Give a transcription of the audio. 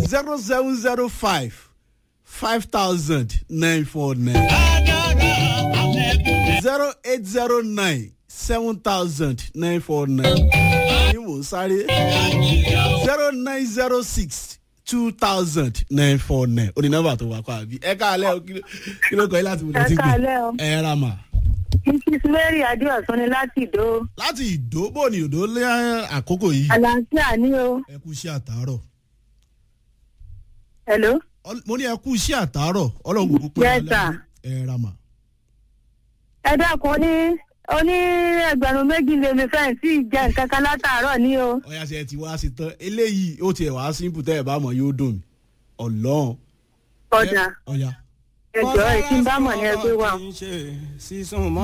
zero seven zero five five thousand nine four nine zero eight zero nine seven thousand nine four nine ní mò ń sáré zero nine zero six two thousand nine four nine ó ní nọ́mbà tó wà kọ́ àbí ẹ káàlẹ́ o kí ló- kí ló kọ́ yín láti ẹ káalẹ́ o ẹ ra mà mrs mary adéọ̀sán ni láti ìdó láti ìdó bò ní ìdó lé àkókò yìí àlàáfíà ní o ẹ kú iṣẹ́ àtàárọ̀ hello Ọl- mo ní ẹ kú iṣẹ́ àtàárọ̀ ọlọ́run kò pé Yes, sir. ẹ ra mà ẹ dákun ní oní ẹgbẹ̀rún méjì lèmi fẹ́ẹ̀ tí ì jẹ nǹkan kan látàárọ̀ ní o ọ̀yà ṣe ti wá sí tán eléyìí ó tiẹ̀ wá simple tẹ́ ẹ bá mọ̀ yóò dùn mí ọlọ́run ọ̀dà ọ̀yà. ẹ̀jọ̀ ẹ̀ tí ń bá mọ̀ ní ẹgbẹ́ wa. sísun mọ́.